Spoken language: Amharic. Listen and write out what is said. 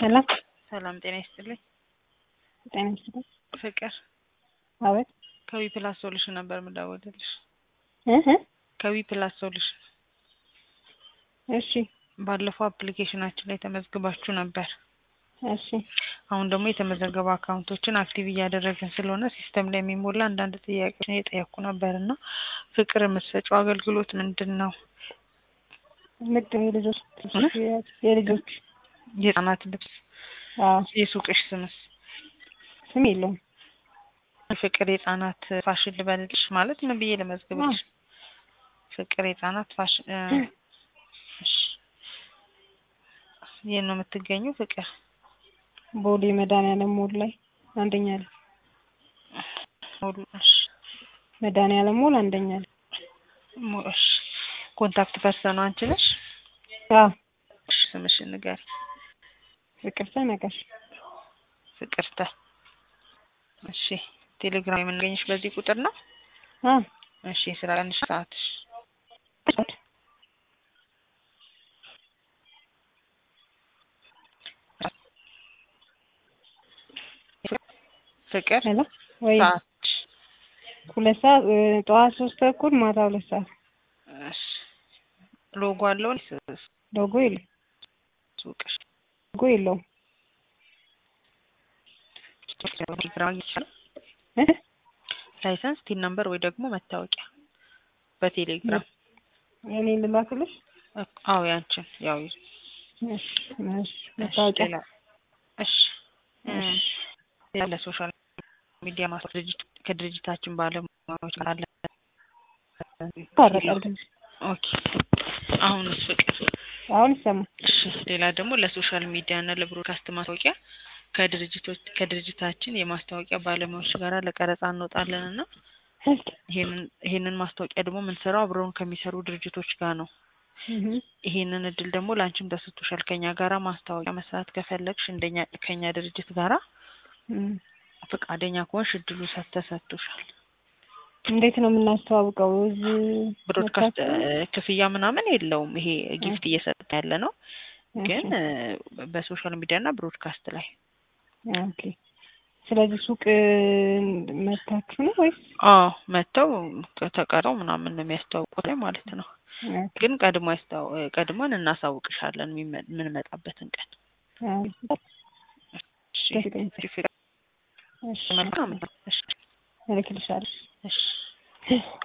ሰላም ሰላም ጤና ይስጥልኝ። ጤና ይስጥልኝ። ፍቅር አቤት ከዊ ፕላስ ሶሉሽን ነበር የምደውልልሽ። እህ ከዊ ፕላስ ሶሉሽን እሺ ባለፈው አፕሊኬሽናችን ላይ ተመዝግባችሁ ነበር። እሺ አሁን ደግሞ የተመዘገቡ አካውንቶችን አክቲቭ እያደረግን ስለሆነ ሲስተም ላይ የሚሞላ አንዳንድ ጥያቄዎችን እየጠየኩ ነበር እና ፍቅር የምትሰጪው አገልግሎት ምንድን ነው? ንግድ የልጆች የልጆች የህጻናት ልብስ። አዎ የሱቅሽ ስምስ? ስም የለውም። ፍቅር የህጻናት ፋሽን ልበልልሽ ማለት ምን ብዬ ልመዝግብልሽ? ፍቅር የህጻናት ፋሽን እ እሺ የት ነው የምትገኘው ፍቅር? ቦሌ መድኃኒዓለም ሞል ላይ አንደኛ ላይ ሞሉ እሺ መድኃኒዓለም ሞል አንደኛ ላይ ሞ- እሺ ኮንታክት ፐርሰኑ አንቺ ነሽ? አዎ እሺ ስምሽን ንገሪ። ፍቅርተ ነጋሽ ፍቅርተ እሺ ቴሌግራም የምናገኝሽ በዚህ ቁጥር ነው? አዎ እሺ የስራ ቀንሽ ሰዓትሽ? ፍቅር ሄሎ ወይ ሰዓትሽ? ሁለት ሰዓት እ ጠዋት ሶስት ተኩል ማታ ሁለት ሰዓት እሺ ሎጎ አለው ወይስ ሎጎ የለውም ሱቅሽ? ሎጎ የለውም ቴሌግራም ይቻላል? እ ላይሰንስ ቲን ነምበር ወይ ደግሞ መታወቂያ በቴሌግራም እኔ ልላክልሽ እኮ- አዎ ያንቺን ያው እሺ እሺ እሺ መታወቂያ ሌላ እሺ እ እሺ ሌላ ለሶሻል ሚዲያ ማስ ድርጅት ከድርጅታችን ባለሙያዎች ጋር አለ ይታረቃል ግን ኦኬ አሁንስ ፍቅር አሁን ይሰማል እሺ ሌላ ደግሞ ለሶሻል ሚዲያ እና ለብሮድካስት ማስታወቂያ ከድርጅቶች ከድርጅታችን የማስታወቂያ ባለሙያዎች ጋር ለቀረጻ እንወጣለን እና ይሄንን ይሄንን ማስታወቂያ ደግሞ የምንሰራው አብረውን ከሚሰሩ ድርጅቶች ጋር ነው። እህ ይሄንን እድል ደግሞ ለአንቺም ተሰጥቶሻል። ከኛ ጋራ ማስታወቂያ መስራት ከፈለግሽ እንደኛ ከኛ ድርጅት ጋራ እም ፈቃደኛ ከሆንሽ እድሉ ሰ- ተሰጥቶሻል። እንዴት ነው የምናስተዋውቀው? እዚህ ብሮድካስት መታችሁ? እ፣ ክፍያ ምናምን የለውም። ይሄ ጊፍት እየሰጠ ያለ ነው፣ ግን እሺ። እ፣ በሶሻል ሚዲያ እና ብሮድካስት ላይ ኦኬ። ስለዚህ ሱቅ መታችሁ ነው ወይስ? አዎ መጥተው ተቀረው ምናምን ነው የሚያስተዋውቁት ላይ ማለት ነው። ኦኬ። ግን ቀድሞ ያስታው ቀድሞን እናሳውቅሻለን የሚመ- የምንመጣበትን ቀን። አዎ። እሺ ደስ ይለኛል። ፍቅር፣ እሺ። መልካም ነው። እሺ እልክልሻለሁ። እሺ